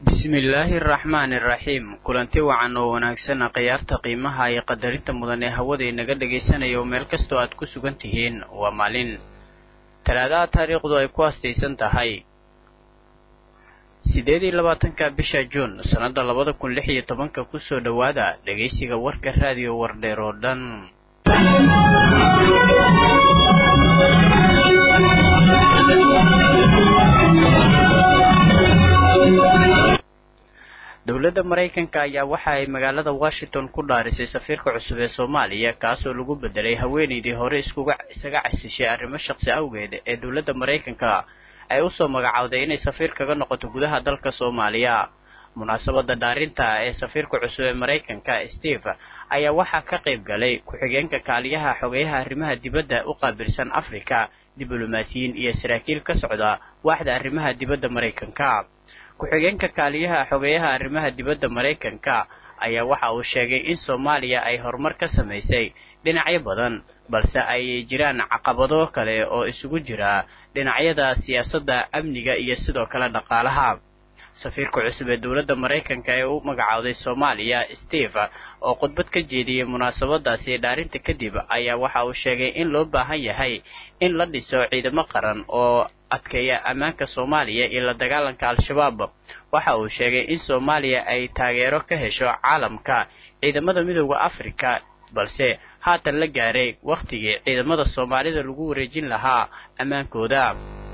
bismillaahi araxmaani iraxiim kulanti wacan oo wanaagsan khiyaarta qiimaha iyo qadarinta mudan ee hawada inaga dhagaysanayo meel kastoo aad ku sugan tihiin waa maalin talaadaha taariikhdu ay ku astaysan tahay sideed iyo labaatanka bisha juun sannadda labada kun lix iyo tobanka kusoo dhowaada dhegaysiga warka raadiyo wardheer oo dhan dowladda maraykanka ayaa waxa ay magaalada washington ku dhaarisay safiirka cusub ee soomaaliya kaasoo lagu bedelay haweenaydii hore iskuga isaga casishay arrimo shaqsi awgeed ee dowladda maraykanka ay usoo magacowday inay safiir kaga noqoto gudaha dalka soomaaliya munaasabada dhaarinta ee safiirka cusub ee maraykanka steve ayaa waxaa ka qayb galay ku-xigeenka kaaliyaha xogeyaha arrimaha dibadda u qaabilsan africa diblomaasiyiin iyo saraakiil ka socda waaxda arrimaha dibadda maraykanka ku-xigeenka kaaliyaha xogeyaha arrimaha dibadda maraykanka ayaa waxa uu sheegay in soomaaliya ay horumar ka samaysay dhinacyo badan balse ay jiraan caqabado kale oo isugu jira dhinacyada siyaasadda amniga iyo sidoo kale dhaqaalaha safiirka cusub ee dowladda maraykanka ee u magacowday soomaaliya steve oo khudbad ka jeediyey munaasabadaasi dhaarinta kadib ayaa waxa uu sheegay in loo baahan yahay in la dhiso ciidamo qaran oo adkeeya ammaanka soomaaliya iyo la dagaalanka al-shabaab waxa uu sheegay in soomaaliya ay taageero ka hesho caalamka ciidamada midooda afrika balse haatan la gaaray wakhtigii ciidamada soomaalida lagu wareejin lahaa ammaankooda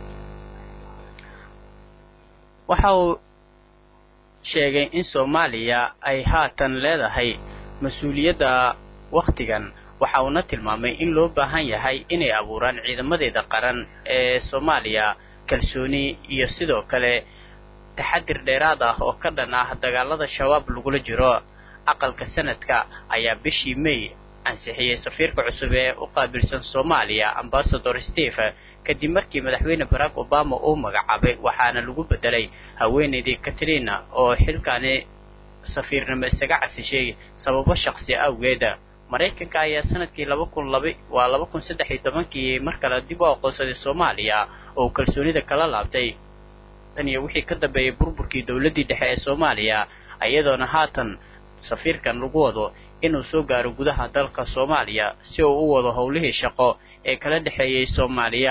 waxa uu sheegay in soomaaliya ay haatan leedahay mas-uuliyadda wakhtigan waxa uuna tilmaamay in loo baahan yahay inay abuuraan ciidamadeeda qaran ee soomaaliya kalsooni iyo sidoo kale taxadir dheeraad ah oo ka dhan ah dagaalada shabaab lagula jiro aqalka sanadka ayaa bishii may ansixiyey safiirka cusub ee u qaabilsan soomaaliya ambasador steve kadib markii madaxweyne barack obama uu magacaabay waxaana lagu bedelay haweenaydii katrina oo xilkaani safiirnimo isaga casishay sababo shaqsi awgeed maraykanka ayaa sanadkii laba kun laba waa laba kun saddex iyo tobankii mar kale dib u aqoonsaday soomaaliya oo kalsoonida kala laabtay tan iyo wixii ka dambeeyay burburkii dowladdii dhexe ee soomaaliya iyadoona haatan safiirkan lagu wado inuu soo gaaro gudaha dalka soomaaliya si uu u wado howlihii shaqo ee kala dhexeeyey soomaaliya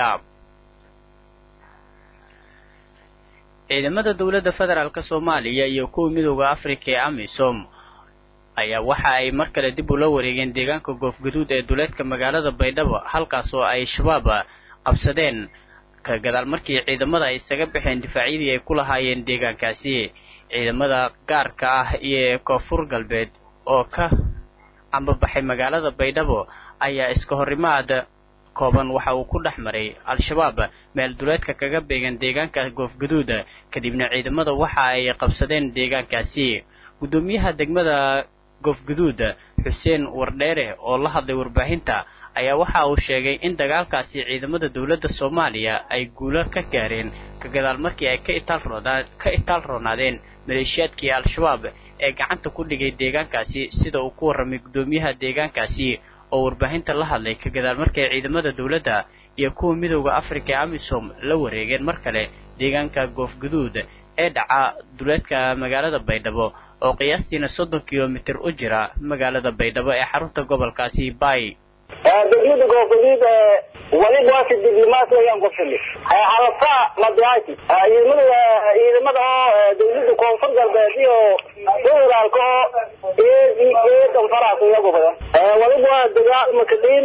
ciidamada dowladda federaalk soomaaliya iyo kuwa midooda afrika ee amisom ayaa waxa ay mar kale dib ula wareegeen deegaanka goofgaduud ee duleedka magaalada baydhabo halkaas oo ay shabaab qabsadeen ka gadaal markii ciidamada ay isaga baxeen difaacyadii ay ku lahaayeen deegaankaasi ciidamada gaarka ah iyo koonfur galbeed oo ka ambabaxay magaalada baydhabo ayaa iska horimaad kooban waxa uu ku dhex maray al-shabaab meel duleedka kaga beegan deegaanka goofgaduud kadibna ciidamada waxa ay qabsadeen deegaankaasi guddoomiyaha degmada goofgaduud xuseen wardheere oo la hadlay warbaahinta ayaa waxa uu sheegay in dagaalkaasi ciidamada dowladda soomaaliya ay guulo ka gaareen ka gadaal markii ay ka itaalroonaa ka itaal roonaadeen maleeshiyaadkii al-shabaab ee gacanta ku dhigay deegaankaasi sida uu ku warramay guddoomiyaha deegaankaasi oo warbaahinta la hadlay ka gadaal markay ciidamada dowladda iyo kuwa midooda afrika ee amisom la wareegeen mar kale deegaanka goofgaduud ee dhaca duleedka magaalada baydhabo oo qiyaastiina soddon kilomitir u jira magaalada baydhabo ee xarunta gobolkaasi bay degmada goofgaduud waliba waasi diblomaasi ayaan ku fili halafa madiaati ciidamada ciidamada oo dawladda koonfur galbeed iyo federaalka oo eedan faraas iyagu badan waliba waa dagaal makadiin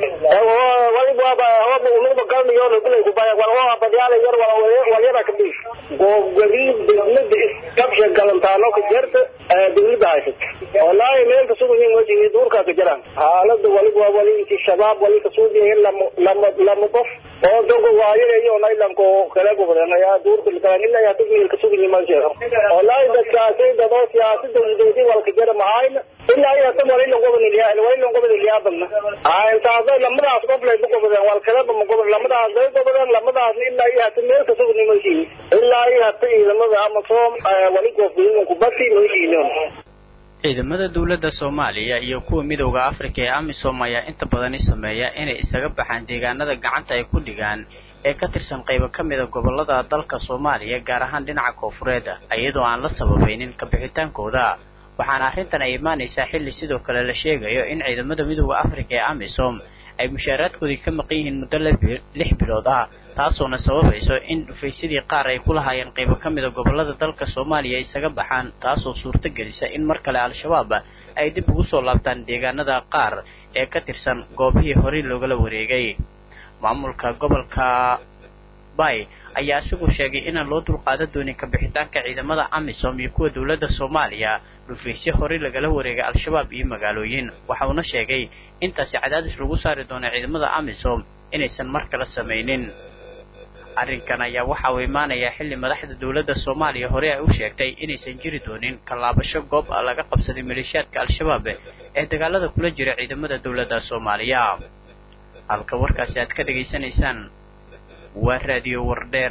waliba waaba umada galmiyo bilay kubaya waa badyaala yar walyara kadhiis goofgaduud degmada isqabsha galantaano ka jirta dawladda haysata wallaahi meel kasugayin wajigi duurkaa ka jiraan xaalada waliba waa wali inti shabaab wali kasuudiya lama lama lama qof oo dogo waayanayo nailanko kala gobodan ayaa duurka lakalan ilaa yaa tugmiyel kasugayin ma jiro wallaahi dadkaasi dadoo siyaasada udoodi walka jira mahayna ilaa iyo tan wali lan gobol ilyaa wali lan gobol ilyaa badna intaasay lamadaas qof lay ma gobodeen wal kaleba ma gobol lamadaas lay gobodeen lamadaasna ilaa iyo hata meel kasugayin ma jirin ilaa iyo hata ciidamada amasom wali goofgayin kubati ma jirin ciidamada dowladda soomaaliya iyo kuwa midowda afrika ee amisom ayaa inta badani sameeya inay isaga baxaan deegaanada gacanta ay ku dhigaan ee ka tirsan qaybo ka mida gobollada dalka soomaaliya gaar ahaan dhinaca koonfureed iyadoo aan la sababaynin kabixitaankooda waxaana arrintan ay imaanaysaa xilli sidoo kale la sheegayo in ciidamada midooda afrika ee amisom ay mushaaraadkoodii ka maqan yihiin muddo lix bilood ah taasoona sababayso in dhufaysadii qaar ay ku lahaayeen qaybo ka mida gobollada dalka soomaaliya isaga baxaan taasoo suurto gelisa in mar kale al-shabaab ay dib ugu soo laabtaan deegaanada qaar ee ka tirsan goobihii horey loogala wareegay maamulka gobolka bay ayaa isagu sheegay inaan loo dulqaadan doonin kabixitaanka ciidamada amisom iyo kuwa dowladda soomaaliya dhufaysyo horey lagala wareegay al-shabaab iyo magaalooyin waxa uuna sheegay intaasi cadaadis lagu saari doono ciidamada amisom inaysan mar kale samaynin arrinkan ayaa waxa uu imaanayaa xilli madaxda dowladda soomaaliya hore ay u sheegtay inaysan jiri doonin kallaabasho goob laga qabsaday maleeshiyaadka al-shabaab ee dagaalada kula jira ciidamada dowladda soomaaliya halka warkaasi aad ka dhegaysanaysaan waa raadiyo wardheer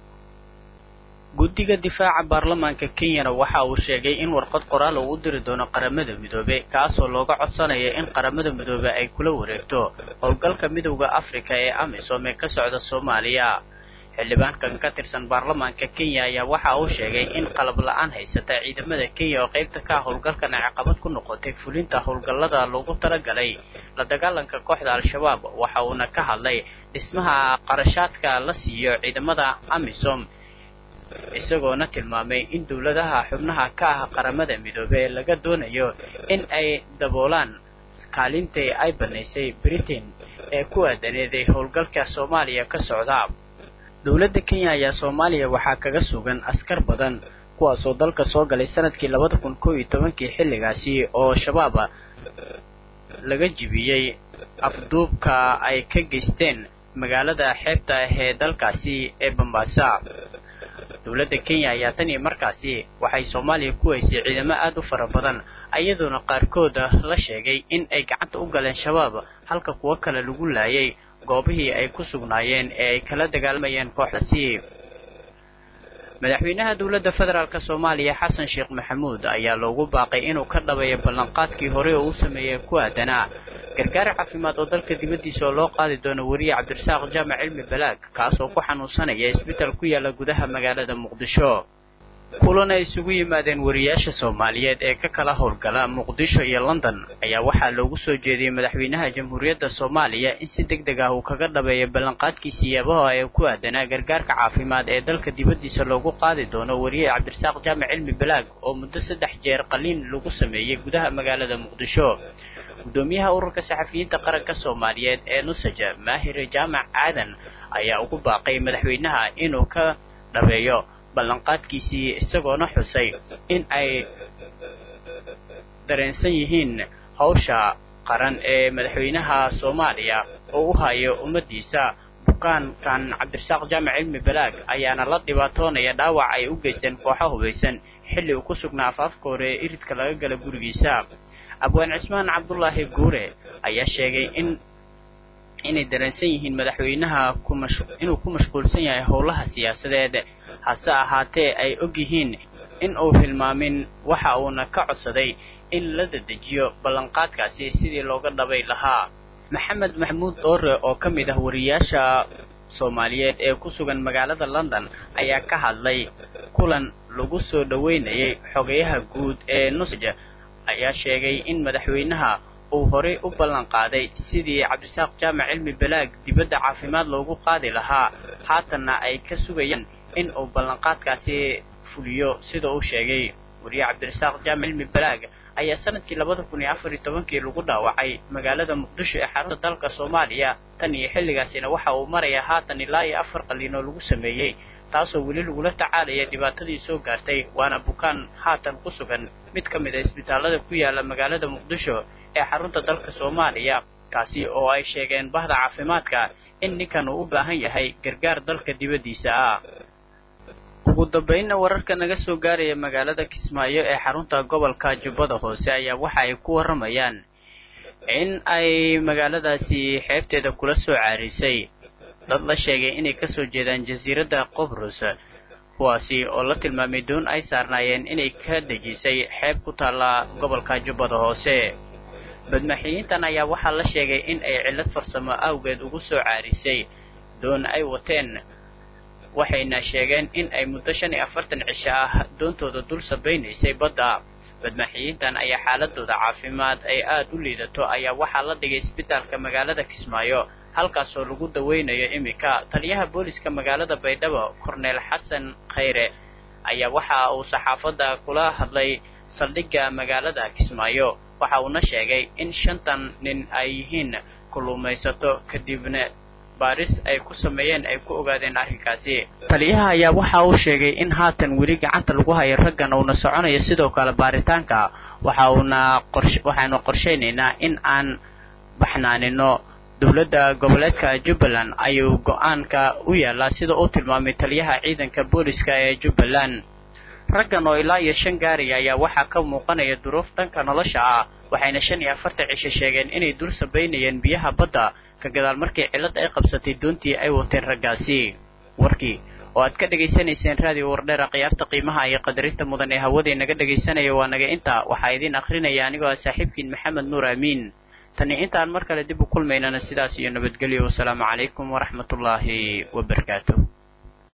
guddiga difaaca baarlamaanka kenyana waxa uu sheegay in warqad qoraal uu u diri doono qaramada midoobe kaasoo looga codsanaya in qaramada midoobe ay kula wareegto howlgalka midowda afrika ee amisom ee ka socda soomaaliya xildhibaankan ka tirsan baarlamaanka kenya ayaa waxa uu sheegay in qalab la-aan haysata ciidamada kenya oo qaybta ka ah howlgalkan ay caqabad ku noqotay fulinta howlgallada loogu talagalay la dagaalanka kooxda al-shabaab waxa uuna ka hadlay dhismaha qarashaadka la siiyo ciidamada amisom isagoona tilmaamay in dowladaha xubnaha ka ah qaramada midoobe laga doonayo in ay daboolaan kaalintii ay banaysay britain ee ku aadaneeday howlgalka soomaaliya ka socda dowladda kenya ayaa soomaaliya waxaa kaga sugan askar badan kuwaasoo dalka soo galay sanadkii labada kun koo iyo tobankii xilligaasi oo shabaab laga jibiyey afduubka ay ka geysteen magaalada xeebta ah ee dalkaasi ee bambaasa dowladda kenya ayaa tan iyo markaasi waxay soomaaliya ku haysay ciidamo aad u fara badan iyadoona qaarkooda la sheegay in ay gacanta u galeen shabaab halka kuwo kale lagu laayay goobihii ay ku sugnaayeen ee ay kala dagaalamayeen kooxdaasi madaxweynaha dowladda federaalk soomaaliya xasan sheekh maxamuud ayaa loogu baaqay inuu ka dhabeeyo ballanqaadkii hore oo u sameeyey ku aadanaa gargaar caafimaad oo dalka dibaddiisa oo loo qaadi doono weriye cabdirasaaq jaamac cilmi balaag kaas oo ku xanuunsanaya isbital ku yaala gudaha magaalada muqdisho kulan ay isugu yimaadeen wariyaasha soomaaliyeed ee ka kala howlgala muqdisho iyo london ayaa waxaa loogu soo jeediyey madaxweynaha jamhuuriyadda soomaaliya in si deg deg ah uu kaga dhabeeyo ballanqaadkiisa yaabaha ee ku aadanaa gargaarka caafimaad ee dalka dibaddiisa loogu qaadi doono weriye cabdirasaaq jaamac cilmi balaag oo muddo saddex jeer qaliin lagu sameeyey gudaha magaalada muqdisho gudoomiyaha ururka saxafiyiinta qaranka soomaaliyeed ee nusaja maahire jaamac aadan ayaa ugu baaqay madaxweynaha inuu ka dhabeeyo ballanqaadkiisii isagoona xusay in ay dareensan yihiin hawsha qaran ee madaxweynaha soomaaliya oo u hayo ummaddiisa bukaankan cabdirasaaq jaamac cilmi balaag ayaana la dhibaatoonaya dhaawac ay u geysteen kooxo hubaysan xilli uu ku sugnaa afaafka hore ee iridka laga gala gurigiisa abwaan cismaan cabdulaahi guure ayaa sheegay in inay dareensan yihiin madaxweynaha inuu ku mashquulsan yahay howlaha siyaasadeed hase ahaatee ay og yihiin in uu hilmaamin waxa uuna ka codsaday in la dedejiyo ballanqaadkaasi sidii looga dhabay lahaa maxamed maxamuud doore oo ka mid ah wariyaasha soomaaliyeed ee ku sugan magaalada london ayaa ka hadlay kulan lagu soo dhoweynayay xogayaha guud ee nusaj ayaa sheegay in madaxweynaha uu horay u ballan qaaday sidii cabdisaaq jaamac cilmi balaag dibadda caafimaad loogu qaadi lahaa haatanna ay ka sugayaan in uu ballanqaadkaasi fuliyo sida uu sheegay weriye cabdirasaaq jaamac cilmi balaag ayaa sanadkii labada kun iyo afar iyo tobankii lagu dhaawacay magaalada muqdisho ee xarunta dalka soomaaliya tan iyo xilligaasina waxa uu marayaa haatan ilaa iyo afar qaliin oo lagu sameeyey taasoo weli lagula tacaalaya dhibaatadii soo gaartay waana bukaan haatan ku sugan mid ka mid a isbitaallada ku yaala magaalada muqdisho ee xarunta dalka soomaaliya kaasi oo ay sheegeen bahda caafimaadka in ninkan uu u baahan yahay gargaar dalka dibaddiisa ah ugu dambaynna wararka naga soo gaaraya magaalada kismaayo ee xarunta gobolka jubbada hoose ayaa waxa ay ku warramayaan in ay magaaladaasi xeebteeda kula soo caarisay dad la sheegay inay kasoo jeedaan jasiiradda qobrus kuwaasi oo la tilmaamay doon ay saarnaayeen inay ka dejisay xeeb ku taalla gobolka jubbada hoose badmaxiyiintan ayaa waxaa la sheegay in ay cillad farsamo awgeed ugu soo caarisay doon ay wateen waxayna sheegeen in ay muddo shan iyo afartan cisho ah doontooda dul sabaynaysay badda badmaaxiyiintan ayaa xaaladooda caafimaad ay aad u liidato ayaa waxaa la dhigay isbitaalka magaalada kismaayo halkaasoo lagu daweynayo iminka taliyaha booliska magaalada baydhabo korneel xasan khayre ayaa waxa uu saxaafadda kula hadlay saldhigga magaalada kismaayo waxa uuna sheegay in shantan nin ay yihiin kulluumaysato kadibna baaris ay ku sameeyeen ay ku ogaadeen arrinkaasi taliyaha ayaa waxa uu sheegay in haatan weli gacanta lagu hayo raggan uuna soconayo sidoo kale baaritaanka waxa uuna qorsh waxaanu qorshaynaynaa in aan baxnaanino dowladda goboleedka jubbaland ayuu go-aanka u yaalaa sida uu tilmaamay taliyaha ciidanka booliska ee jubbaland raggan oo ilaa iyo shan gaariya ayaa waxaa ka muuqanaya duruuf dhanka nolosha ah waxayna shan iyo afartan cisho sheegeen inay dul sabaynayeen biyaha badda ka gadaal markii cillad ay qabsatay doontii ay wateen raggaasi warkii oo aad ka dhegaysanayseen raadiyo wardheera khiyaarta qiimaha iyo qadarinta mudan ee hawadii naga dhegaysanaya waa naga inta waxaa idiin akhrinaya anigoo ah saaxiibkiin maxamed nuur aamiin tani intaan mar kale dib u kulmaynana sidaas iyo nabadgelyo wasalaamu calaykum waraxmatullaahi wabarakaatu